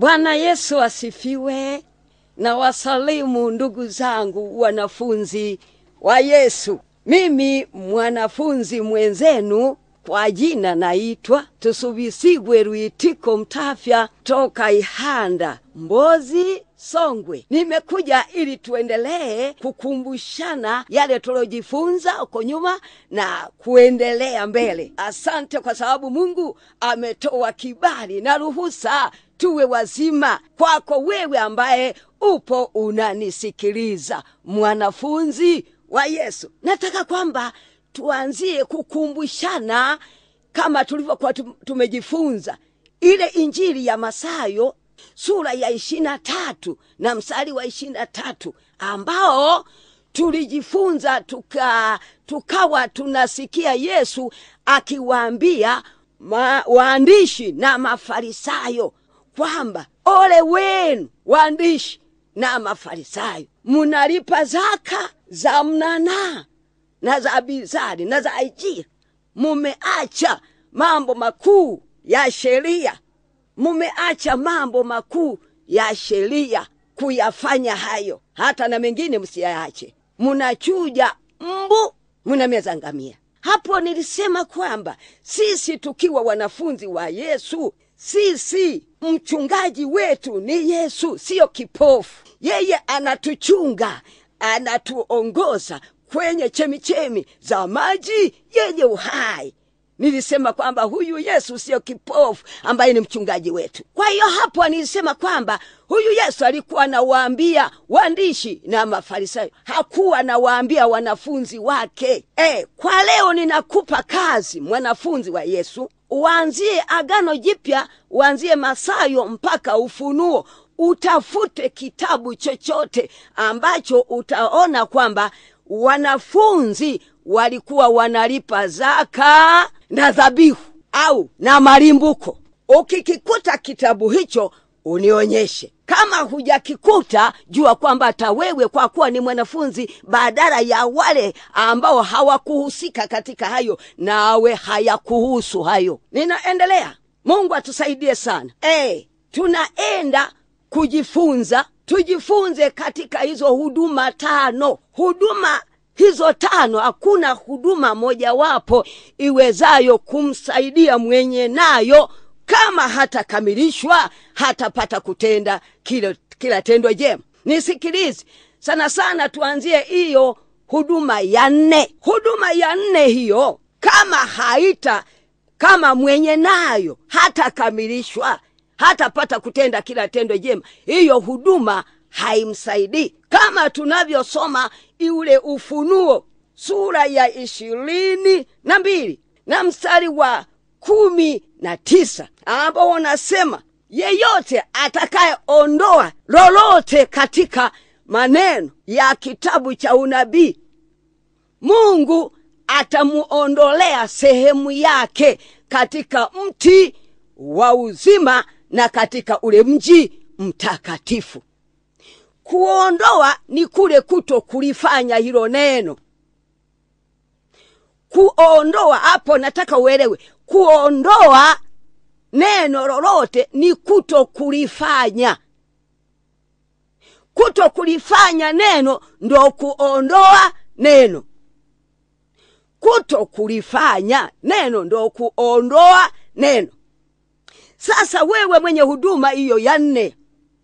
Bwana Yesu asifiwe. Na wasalimu ndugu zangu wanafunzi wa Yesu. Mimi mwanafunzi mwenzenu kwa jina naitwa Tusubisigwe Rwitiko Mtafya toka Ihanda, Mbozi, Songwe. Nimekuja ili tuendelee kukumbushana yale tulojifunza huko nyuma na kuendelea mbele. Asante kwa sababu Mungu ametoa kibali na ruhusa tuwe wazima kwako wewe ambaye upo unanisikiliza, mwanafunzi wa Yesu. Nataka kwamba tuanzie kukumbushana kama tulivyokuwa tumejifunza ile Injili ya Masayo sura ya ishirini na tatu na mstari wa ishirini na tatu ambao tulijifunza tuka, tukawa tunasikia Yesu akiwaambia ma, waandishi na Mafarisayo kwamba ole wenu waandishi na Mafarisayo, munalipa zaka za mnanaa na za bizari na za ajira, mumeacha mambo makuu ya sheria, mumeacha mambo makuu ya sheria kuyafanya hayo, hata na mengine msiyaache. Munachuja mbu, munameza ngamia. Hapo nilisema kwamba sisi tukiwa wanafunzi wa Yesu, sisi mchungaji wetu ni Yesu, siyo kipofu. Yeye anatuchunga, anatuongoza kwenye chemichemi za maji yenye uhai. Nilisema kwamba huyu Yesu siyo kipofu ambaye ni mchungaji wetu. Kwa hiyo hapo nilisema kwamba huyu Yesu alikuwa anawaambia waandishi na Mafarisayo, hakuwa anawaambia wanafunzi wake. E, kwa leo ninakupa kazi, mwanafunzi wa Yesu, uanzie Agano Jipya, uanzie Masayo mpaka Ufunuo, utafute kitabu chochote ambacho utaona kwamba wanafunzi walikuwa wanalipa zaka na dhabihu au na malimbuko. Ukikikuta kitabu hicho unionyeshe. Kama hujakikuta, jua kwamba hata wewe kwa kuwa ni mwanafunzi, badala ya wale ambao hawakuhusika katika hayo, nawe hayakuhusu hayo. Ninaendelea. Mungu atusaidie sana. E, tunaenda kujifunza, tujifunze katika hizo huduma tano. Huduma hizo tano, hakuna huduma mojawapo iwezayo kumsaidia mwenye nayo kama hatakamilishwa, hatapata kutenda kila, kila tendo jema. Nisikilize sana sana, tuanzie hiyo huduma ya nne. Huduma ya nne hiyo, kama haita kama mwenye nayo hatakamilishwa, hatapata kutenda kila tendo jema, hiyo huduma haimsaidii kama tunavyosoma iule Ufunuo sura ya ishirini na mbili na mstari wa kumi na tisa ambao wanasema yeyote atakayeondoa lolote katika maneno ya kitabu cha unabii, Mungu atamuondolea sehemu yake katika mti wa uzima na katika ule mji mtakatifu. Kuondoa ni kule kuto kulifanya hilo neno. Kuondoa hapo, nataka uelewe, kuondoa neno lolote ni kuto kulifanya. Kuto kulifanya neno ndo kuondoa neno. Kuto kulifanya neno ndo kuondoa neno. Sasa wewe mwenye huduma hiyo ya nne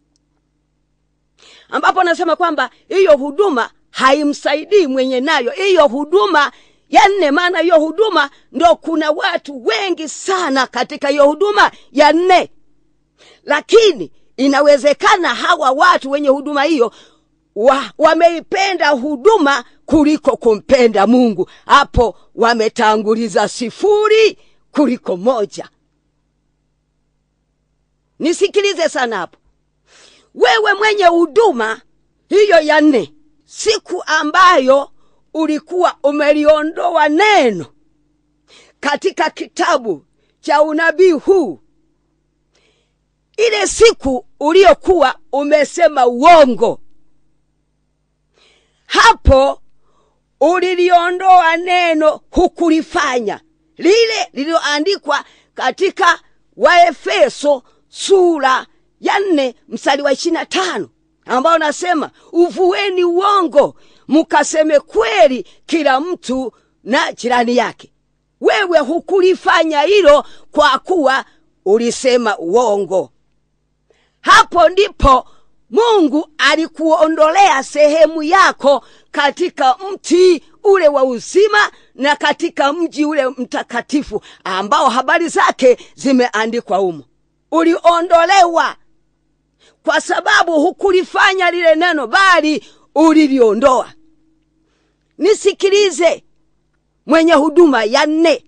ambapo nasema kwamba hiyo huduma haimsaidii mwenye nayo hiyo huduma ya nne. Maana hiyo huduma ndo kuna watu wengi sana katika hiyo huduma ya nne, lakini inawezekana hawa watu wenye huduma hiyo wa, wameipenda huduma kuliko kumpenda Mungu. Hapo wametanguliza sifuri kuliko moja. Nisikilize sana hapo wewe mwenye huduma hiyo ya nne, siku ambayo ulikuwa umeliondoa neno katika kitabu cha unabii huu, ile siku uliyokuwa umesema uongo, hapo uliliondoa neno, hukulifanya lile lililoandikwa katika Waefeso sura ya nne mstari wa ishiri na tano ambao nasema uvueni uongo mkaseme kweli kila mtu na jirani yake wewe hukulifanya hilo kwa kuwa ulisema uongo hapo ndipo mungu alikuondolea sehemu yako katika mti ule wa uzima na katika mji ule mtakatifu ambao habari zake zimeandikwa humo uliondolewa kwa sababu hukulifanya lile neno bali uliliondoa nisikilize mwenye huduma ya nne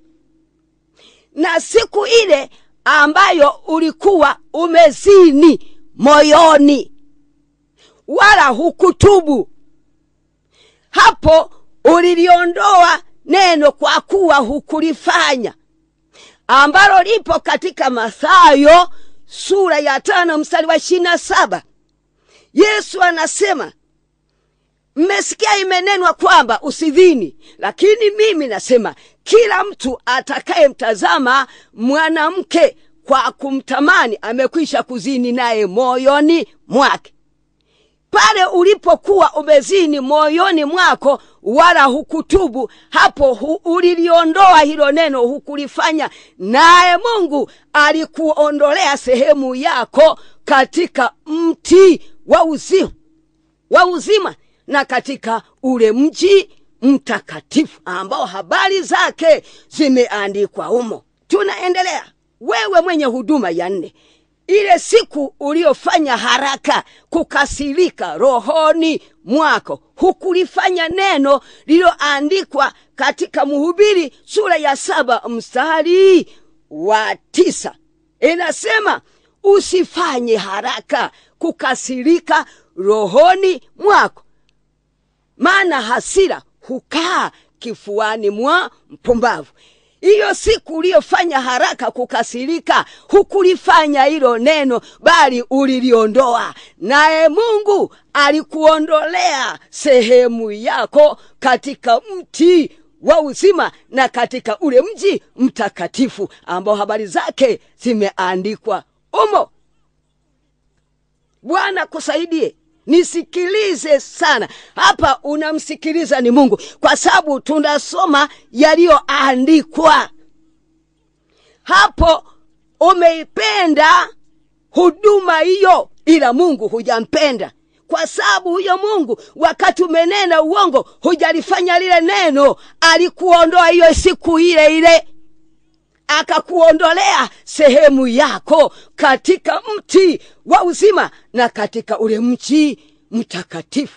na siku ile ambayo ulikuwa umezini moyoni wala hukutubu hapo uliliondoa neno kwa kuwa hukulifanya ambalo lipo katika mathayo sura ya tano mstari wa ishiri na saba yesu anasema mmesikia imenenwa kwamba usidhini lakini mimi nasema kila mtu atakayemtazama mwanamke kwa kumtamani amekwisha kuzini naye moyoni mwake pale ulipokuwa umezini moyoni mwako wala hukutubu hapo hu, uliliondoa hilo neno hukulifanya naye mungu alikuondolea sehemu yako katika mti wa uzima wa uzima na katika ule mji mtakatifu ambao habari zake zimeandikwa humo tunaendelea wewe mwenye huduma ya nne ile siku uliyofanya haraka kukasirika rohoni mwako hukulifanya neno lililoandikwa katika mhubiri sura ya saba mstari wa tisa inasema usifanye haraka kukasirika rohoni mwako maana hasira hukaa kifuani mwa mpumbavu hiyo siku uliyofanya haraka kukasirika hukulifanya hilo neno bali uliliondoa naye mungu alikuondolea sehemu yako katika mti wa uzima na katika ule mji mtakatifu ambao habari zake zimeandikwa umo bwana kusaidie nisikilize sana hapa unamsikiliza ni mungu kwa sababu tunasoma yaliyoandikwa hapo umeipenda huduma hiyo ila mungu hujampenda kwa sababu huyo mungu wakati umenena uongo hujalifanya lile neno alikuondoa hiyo siku ile ile akakuondolea sehemu yako katika mti wa uzima na katika ule mchi mtakatifu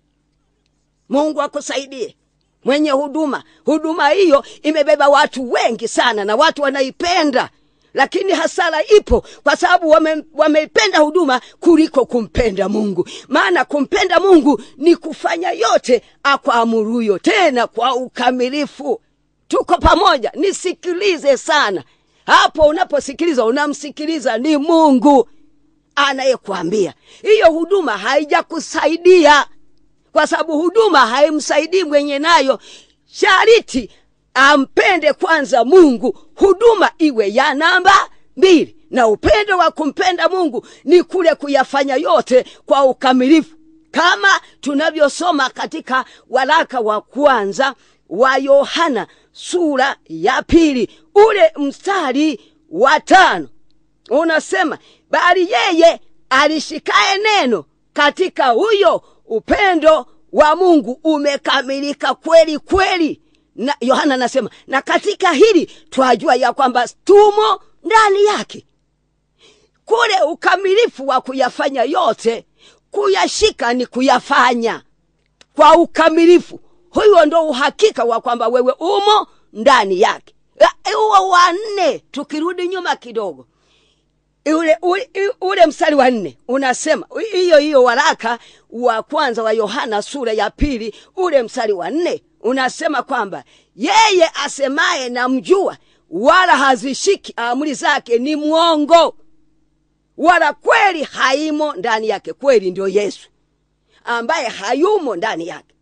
mungu akusaidie mwenye huduma huduma hiyo imebeba watu wengi sana na watu wanaipenda lakini hasara ipo kwa sababu wame, wameipenda huduma kuliko kumpenda mungu maana kumpenda mungu ni kufanya yote akwamuruyo tena kwa ukamilifu tuko pamoja nisikilize sana hapo unaposikiliza unamsikiliza ni mungu anayekwambia hiyo huduma haijakusaidia kwa sababu huduma haimsaidii mwenye nayo shariti ampende kwanza mungu huduma iwe ya namba mbili na upendo wa kumpenda mungu ni kule kuyafanya yote kwa ukamilifu kama tunavyosoma katika waraka wa kwanza wa yohana sura ya pili ule mstari wa tano unasema bali yeye alishikaye neno katika huyo upendo wa mungu umekamilika kweli kweli na yohana anasema na katika hili twajua ya kwamba tumo ndani yake kule ukamilifu wa kuyafanya yote kuyashika ni kuyafanya kwa ukamilifu huyo ndo uhakika wa kwamba wewe umo ndani yake huo wa nne tukirudi nyuma kidogo ule, ule, ule mstari wa nne unasema hiyo hiyo waraka wa kwanza wa yohana sura ya pili ule mstari wa nne unasema kwamba yeye asemaye namjua wala hazishiki amri zake ni mwongo wala kweli haimo ndani yake kweli ndio yesu ambaye hayumo ndani yake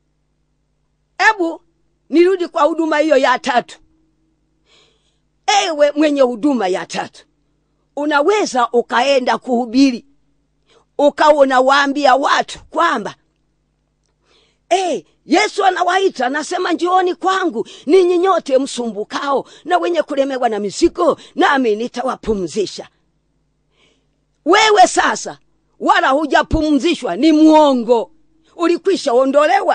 hebu nirudi kwa huduma hiyo ya tatu ewe mwenye huduma ya tatu unaweza ukaenda kuhubiri ukawa unawaambia watu kwamba hey, yesu anawaita anasema njooni kwangu ninyi nyote msumbukao na wenye kulemewa na mizigo nami nitawapumzisha wewe sasa wala hujapumzishwa ni mwongo ulikwisha ondolewa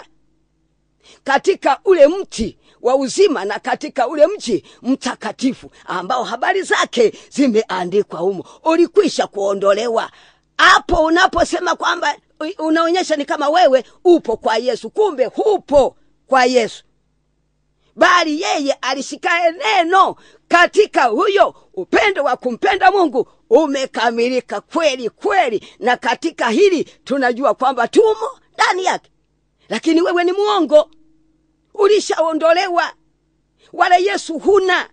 katika ule mti wa uzima na katika ule mji mtakatifu ambao habari zake zimeandikwa humo ulikwisha kuondolewa hapo unaposema kwamba unaonyesha ni kama wewe upo kwa yesu kumbe hupo kwa yesu bali yeye alishikaye neno katika huyo upendo wa kumpenda mungu umekamilika kweli kweli na katika hili tunajua kwamba tumo ndani yake lakini wewe ni mwongo ulishaondolewa wala yesu huna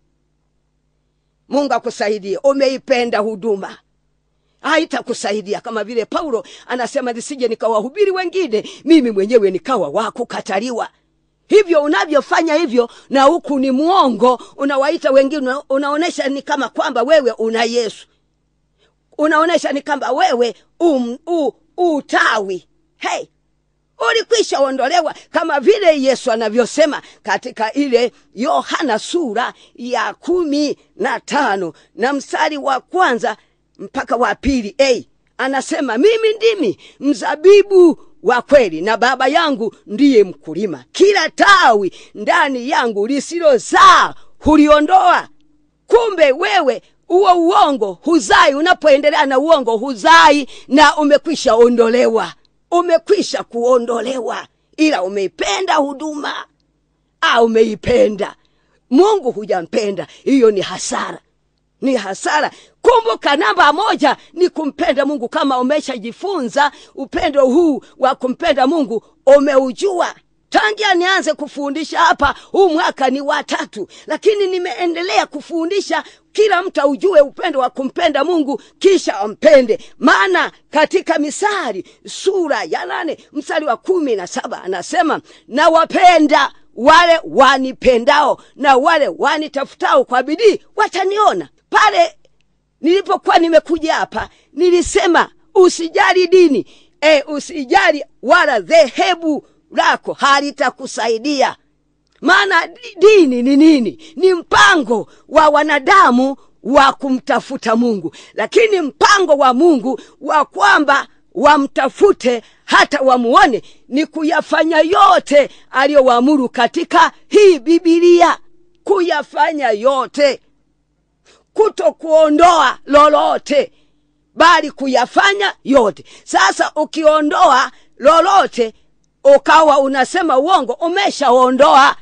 mungu akusaidie umeipenda huduma haitakusaidia kama vile paulo anasema nisije nikawahubiri wengine mimi mwenyewe nikawa wakukataliwa hivyo unavyofanya hivyo na huku ni mwongo unawaita wengine unaonyesha ni kama kwamba wewe una yesu unaonyesha ni kama wewe um, u, utawi hey ulikwisha ondolewa kama vile yesu anavyosema katika ile yohana sura ya kumi na tano na mstari wa kwanza mpaka wa pili hey, anasema mimi ndimi mzabibu wa kweli na baba yangu ndiye mkulima kila tawi ndani yangu lisilozaa huliondoa kumbe wewe huo uongo huzai unapoendelea na uongo huzai na umekwisha ondolewa umekwisha kuondolewa ila umeipenda huduma au umeipenda mungu hujampenda hiyo ni hasara ni hasara kumbuka namba moja ni kumpenda mungu kama umeshajifunza upendo huu wa kumpenda mungu umeujua tangia nianze kufundisha hapa huu mwaka ni watatu lakini nimeendelea kufundisha kila mtu aujue upendo wa kumpenda mungu kisha ampende maana katika misari sura ya nane mstari wa kumi na saba anasema nawapenda wale wanipendao na wale wanitafutao kwa bidii wataniona pale nilipokuwa nimekuja hapa nilisema usijali dini e, usijali wala dhehebu lako halitakusaidia maana dini ni nini ni mpango wa wanadamu wa kumtafuta mungu lakini mpango wa mungu wa kwamba wamtafute hata wamuone ni kuyafanya yote aliyowaamuru katika hii bibilia kuyafanya yote kuto kuondoa lolote bali kuyafanya yote sasa ukiondoa lolote ukawa unasema uongo umeshaondoa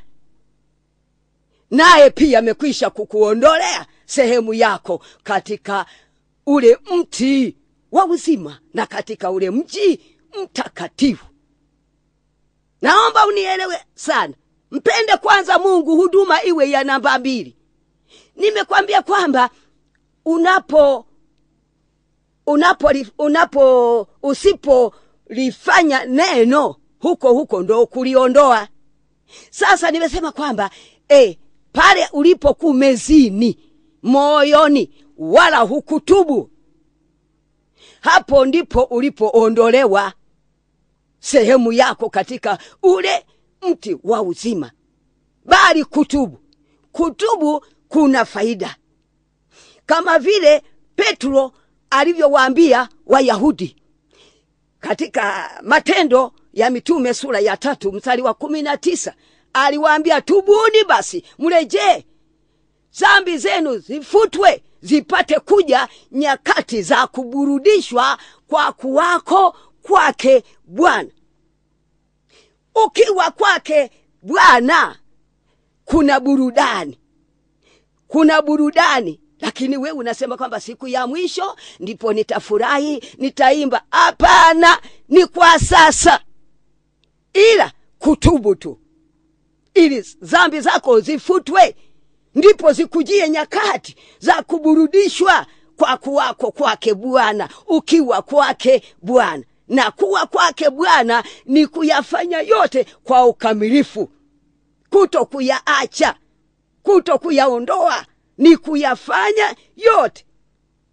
naye pia amekwisha kukuondolea sehemu yako katika ule mti wa uzima na katika ule mji mtakatifu naomba unielewe sana mpende kwanza mungu huduma iwe ya namba mbili nimekwambia kwamba unapo unapo unapo usipolifanya neno huko huko ndo kuliondoa sasa nimesema kwamba e, pale ulipokuwa mezini moyoni wala hukutubu hapo ndipo ulipoondolewa sehemu yako katika ule mti wa uzima bali kutubu kutubu kuna faida kama vile petro alivyowaambia wayahudi katika matendo ya mitume sura ya tatu mstari wa kumi na tisa aliwaambia tubuni basi mrejee zambi zenu zifutwe zipate kuja nyakati za kuburudishwa kwa kuwako kwake bwana ukiwa kwake bwana kuna burudani kuna burudani lakini wewe unasema kwamba siku ya mwisho ndipo nitafurahi nitaimba hapana ni kwa sasa ila kutubu tu ili zambi zako zifutwe ndipo zikujie nyakati za kuburudishwa kwa kuwako kwake bwana ukiwa kwake bwana na kuwa kwake bwana ni kuyafanya yote kwa ukamilifu kuto kuyaacha kuto kuyaondoa ni kuyafanya yote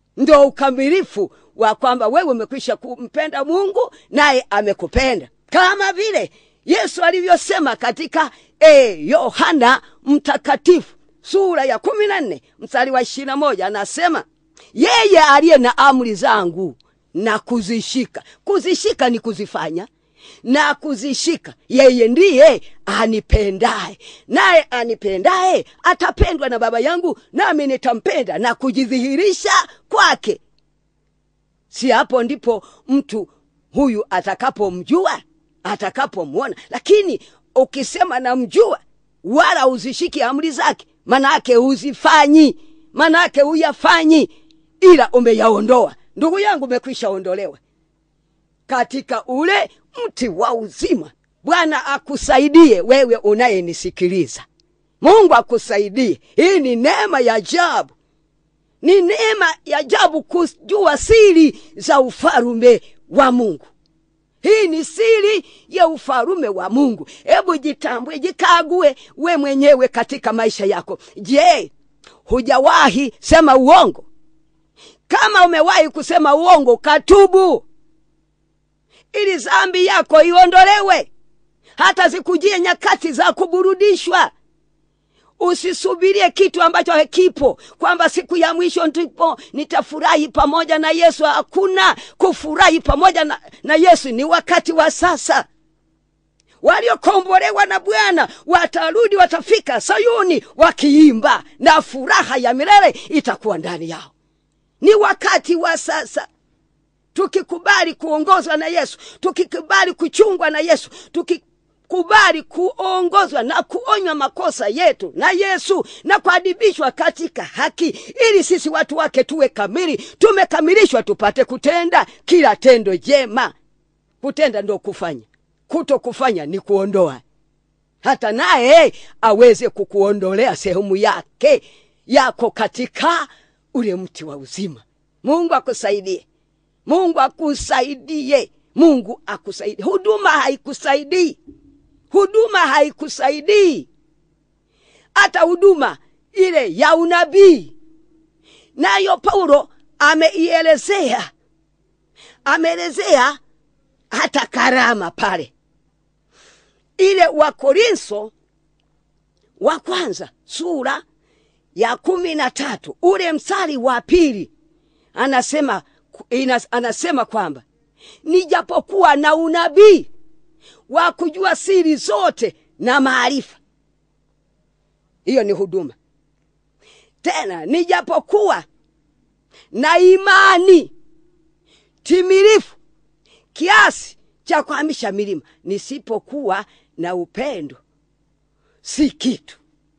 ndo ukamilifu wa kwamba wewe umekwisha kumpenda mungu naye amekupenda kama vile yesu alivyosema katika eh, yohana mtakatifu sura ya kumi na nne mstari wa ishirina moja anasema yeye aliye na amri zangu na kuzishika kuzishika ni kuzifanya na kuzishika yeye ndiye anipendaye naye anipendaye atapendwa na baba yangu nami nitampenda na kujidhihirisha kwake si hapo ndipo mtu huyu atakapomjua atakapomwona lakini ukisema namjua wala uzishiki amri zake manake uzifanyi manake uyafanyi ila umeyaondoa ndugu yangu umekwisha ondolewa katika ule mti wa uzima bwana akusaidie wewe unayenisikiliza mungu akusaidie hii ni neema ya ajabu ni neema ya ajabu kujua siri za ufalume wa mungu hii ni siri ya ufalume wa mungu hebu jitambue jikague we mwenyewe katika maisha yako je hujawahi sema uongo kama umewahi kusema uongo katubu ili zambi yako iondolewe hata zikujie nyakati za kuburudishwa usisubirie kitu ambacho hakipo kwamba siku ya mwisho ndipo nitafurahi pamoja na yesu hakuna kufurahi pamoja na, na yesu ni wakati wa sasa waliokombolewa na bwana watarudi watafika sayuni wakiimba na furaha ya milele itakuwa ndani yao ni wakati wa sasa tukikubali kuongozwa na yesu tukikubali kuchungwa na yesu tukikubali kuongozwa na kuonywa makosa yetu na yesu na kuadibishwa katika haki ili sisi watu wake tuwe kamili tumekamilishwa tupate kutenda kila tendo jema kutenda ndo kufanya kuto kufanya ni kuondoa hata naye aweze kukuondolea sehemu yake yako katika ule mti wa uzima mungu akusaidie mungu akusaidie mungu akusaidie huduma haikusaidii huduma haikusaidii hata huduma ile ya unabii nayo paulo ameielezea ameelezea hata karama pale ile wakorintho wa kwanza sura ya kumi na tatu ule msari wa pili anasema inas, anasema kwamba nijapokuwa na unabii wa kujua siri zote na maarifa hiyo ni huduma tena nijapokuwa na imani timilifu kiasi cha kuhamisha milima nisipokuwa na upendo si kitu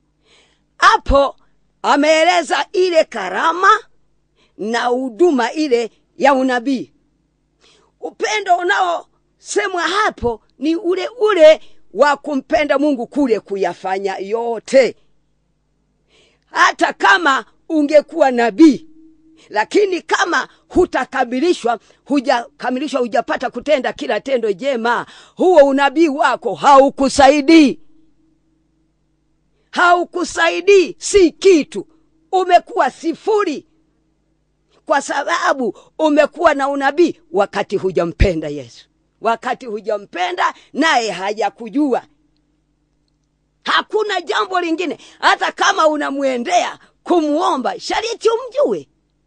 hapo ameeleza ile karama na huduma ile ya unabii upendo unaosemwa hapo ni ule ule wa kumpenda mungu kule kuyafanya yote hata kama ungekuwa nabii lakini kama hutakamilishwa hujakamilishwa hujapata kutenda kila tendo jema huo unabii wako haukusaidii haukusaidii si kitu umekuwa sifuri kwa sababu umekuwa na unabii wakati hujampenda yesu wakati hujampenda naye hajakujua hakuna jambo lingine hata kama unamwendea kumwomba shariti umjue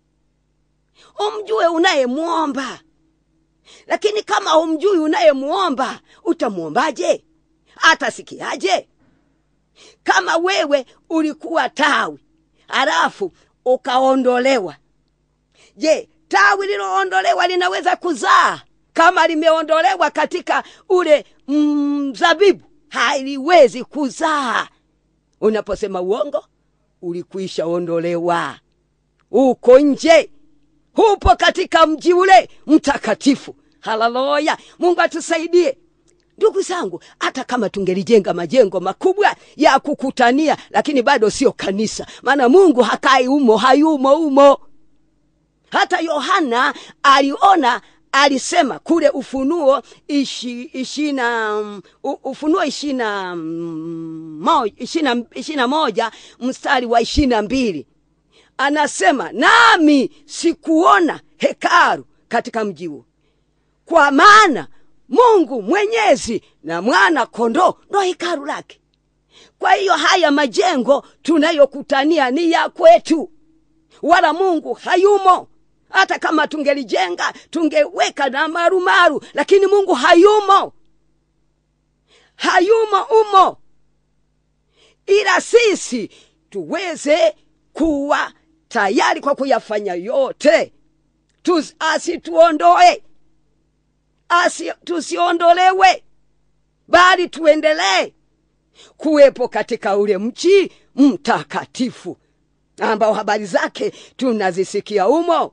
umjue unayemwomba lakini kama umjui unayemwomba utamwombaje atasikiaje kama wewe ulikuwa tawi halafu ukaondolewa je tawi liloondolewa linaweza kuzaa kama limeondolewa katika ule mzabibu mm, haliwezi kuzaa unaposema uongo ulikwisha ondolewa uko nje hupo katika mji ule mtakatifu haleluya mungu atusaidie ndugu zangu hata kama tungelijenga majengo makubwa ya kukutania lakini bado sio kanisa maana mungu hakai umo hayumo umo hata yohana aliona alisema kule ufunuo ishi, ishina ufunuo ishina mo, ishina, ishina moja mstari wa ishina mbili anasema nami sikuona hekalu katika mji huo kwa maana mungu mwenyezi na mwana kondoo ndo hekalu lake kwa hiyo haya majengo tunayokutania ni ya kwetu wala mungu hayumo hata kama tungelijenga tungeweka na marumaru lakini mungu hayumo hayumo umo ila sisi tuweze kuwa tayari kwa kuyafanya yote Tus, asituondoe asi tusiondolewe bali tuendelee kuwepo katika ule mchi mtakatifu ambao habari zake tunazisikia umo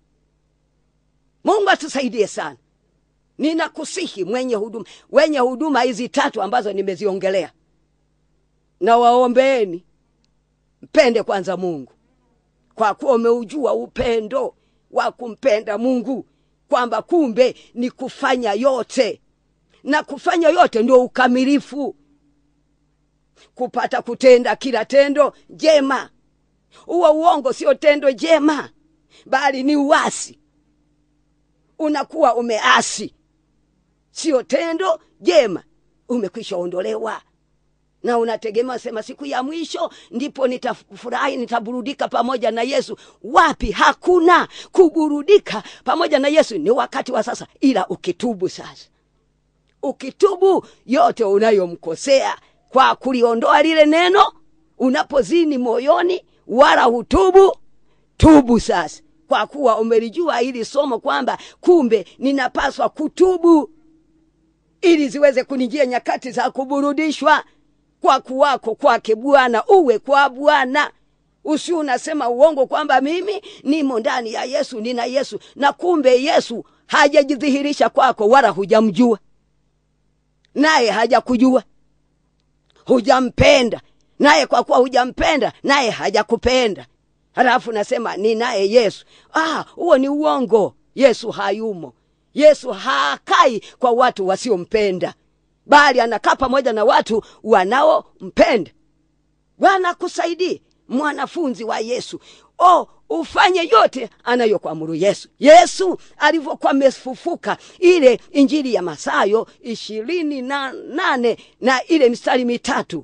mungu atusaidie sana ninakusihi mwenye huduma wenye huduma hizi tatu ambazo nimeziongelea na waombeeni mpende kwanza mungu kwa kuwa umeujua upendo wa kumpenda mungu kwamba kumbe ni kufanya yote na kufanya yote ndio ukamilifu kupata kutenda kila tendo jema huo uongo sio tendo jema bali ni uasi unakuwa umeasi sio tendo jema umekwisha ondolewa na unategemea sema siku ya mwisho ndipo nitafurahi nitaburudika pamoja na yesu wapi hakuna kuburudika pamoja na yesu ni wakati wa sasa ila ukitubu sasa ukitubu yote unayomkosea kwa kuliondoa lile neno unapozini moyoni wala hutubu tubu sasa kwa kuwa umelijua hili somo kwamba kumbe ninapaswa kutubu ili ziweze kunijia nyakati za kuburudishwa kwa kuwako kwake bwana uwe kwa bwana usi unasema uongo kwamba mimi nimo ndani ya yesu nina yesu na kumbe yesu hajajidhihirisha kwako wala hujamjua naye hajakujua hujampenda naye kwa kuwa hujampenda naye hajakupenda halafu nasema ninaye yesu ah huo ni uongo yesu hayumo yesu hakai kwa watu wasiompenda bali anakaa pamoja na watu wanaompenda bwana kusaidie mwanafunzi wa yesu o ufanye yote anayokuamuru yesu yesu alivyokuwa amefufuka ile injili ya masayo ishirini na nane na ile mistari mitatu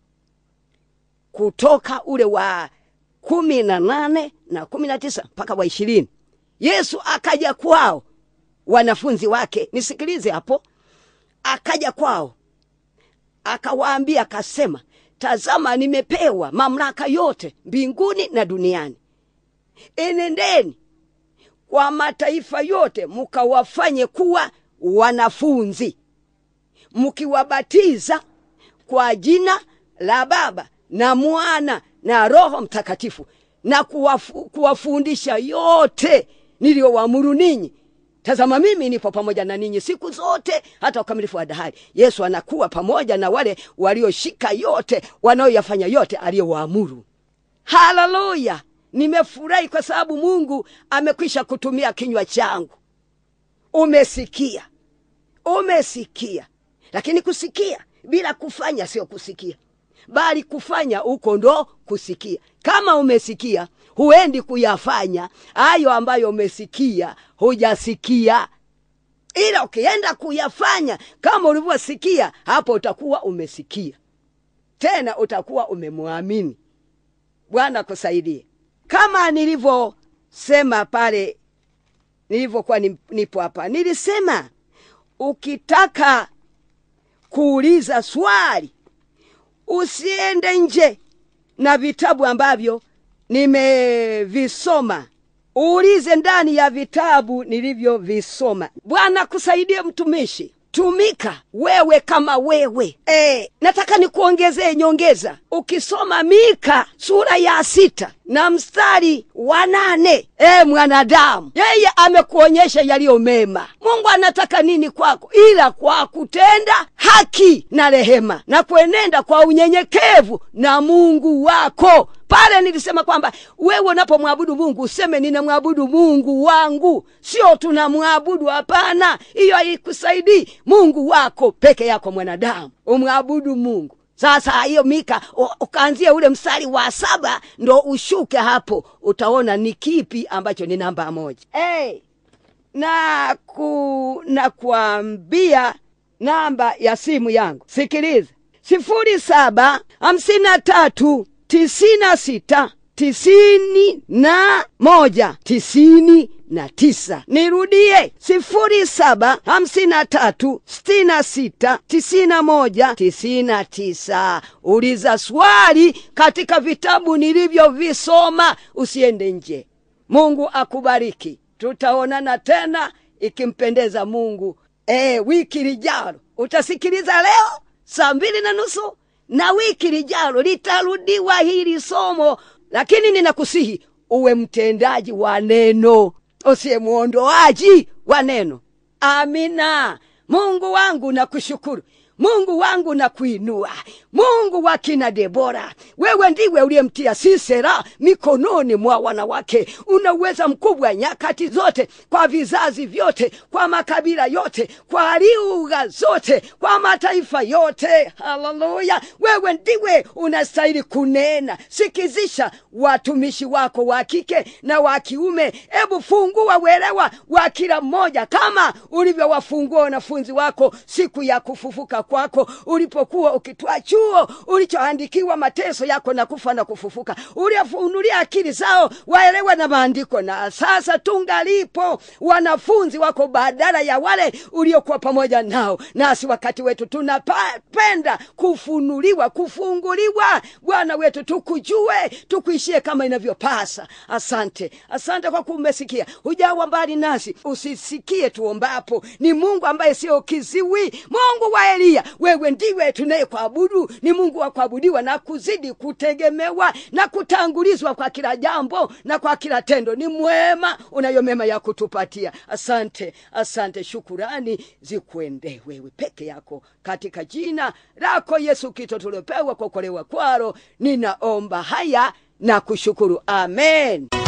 kutoka ule wa kumi na nane na kumi na tisa mpaka wa ishirini yesu akaja kwao wanafunzi wake nisikilize hapo akaja kwao akawaambia akasema tazama nimepewa mamlaka yote mbinguni na duniani enendeni kwa mataifa yote mukawafanye kuwa wanafunzi mkiwabatiza kwa jina la baba na mwana na roho mtakatifu na kuwafu, kuwafundisha yote niliyowaamuru ninyi tazama mimi nipo pamoja na ninyi siku zote hata ukamilifu wa dahari yesu anakuwa pamoja na wale walioshika yote wanaoyafanya yote aliyowaamuru haleluya nimefurahi kwa sababu mungu amekwisha kutumia kinywa changu umesikia umesikia lakini kusikia bila kufanya sio kusikia bali kufanya huko ndo kusikia kama umesikia huendi kuyafanya hayo ambayo umesikia hujasikia ila ukienda kuyafanya kama ulivyosikia hapo utakuwa umesikia tena utakuwa umemwamini bwana kusaidie kama nilivyosema pale nilivyokuwa nipo hapa nilisema ukitaka kuuliza swali usiende nje na vitabu ambavyo nimevisoma uulize ndani ya vitabu nilivyovisoma bwana kusaidie mtumishi tumika wewe kama wewe e, nataka nikuongezee nyongeza ukisoma mika sura ya sita na mstari wa nane e, mwanadamu yeye amekuonyesha yaliyo mema mungu anataka nini kwako ila kwa kutenda haki na rehema na kuenenda kwa unyenyekevu na mungu wako pale nilisema kwamba wewe unapomwabudu mungu useme ninamwabudu mungu wangu sio tunamwabudu hapana hiyo haikusaidii mungu wako peke yako mwanadamu umwabudu mungu sasa hiyo mika u- ukaanzia ule mstari wa saba ndo ushuke hapo utaona ni kipi ambacho ni namba moja hey, na ku na kuambia namba ya simu yangu sikiliza sifuri saba hamsini na tatu tisini na sita tisini na moja tisini na tisa nirudie sifuri saba hamsini na tatu sitini na sita tisini na moja tisini na tisa uliza swali katika vitabu nilivyovisoma usiende nje mungu akubariki tutaonana tena ikimpendeza mungu e, wiki lijalo utasikiliza leo saa mbili na nusu na wiki lijalo litarudiwa hili somo lakini ninakusihi uwe mtendaji wa neno usiye mwondoaji wa neno amina mungu wangu nakushukuru mungu wangu na kuinua mungu wa kina debora wewe ndiwe uliyemtia sisera mikononi mwa wanawake una uweza mkubwa nyakati zote kwa vizazi vyote kwa makabila yote kwa lugha zote kwa mataifa yote haleluya wewe ndiwe unastahili kunena sikizisha watumishi wako wa kike na wa kiume hebu fungua uelewa wa kila mmoja kama ulivyowafungua wanafunzi wako siku ya kufufuka kwako ulipokuwa ukitwaa chuo ulichoandikiwa mateso yako na kufa na kufufuka uliafunulia akili zao waelewe na maandiko na sasa tungalipo wanafunzi wako badala ya wale uliokuwa pamoja nao nasi wakati wetu tunapenda kufunuliwa kufunguliwa bwana wetu tukujue tukuishie kama inavyopasa asante asante kwa kumesikia hujawa mbali nasi usisikie tuombapo ni mungu ambaye sio kiziwi mungu wa eliya wewe ndiwe tunayekuabudu ni mungu wa kuabudiwa na kuzidi kutegemewa na kutangulizwa kwa kila jambo na kwa kila tendo ni mwema unayo mema ya kutupatia asante asante shukurani zikwende wewe peke yako katika jina lako yesu kristo tuliopewa kuokolewa kwalo ninaomba haya na kushukuru amen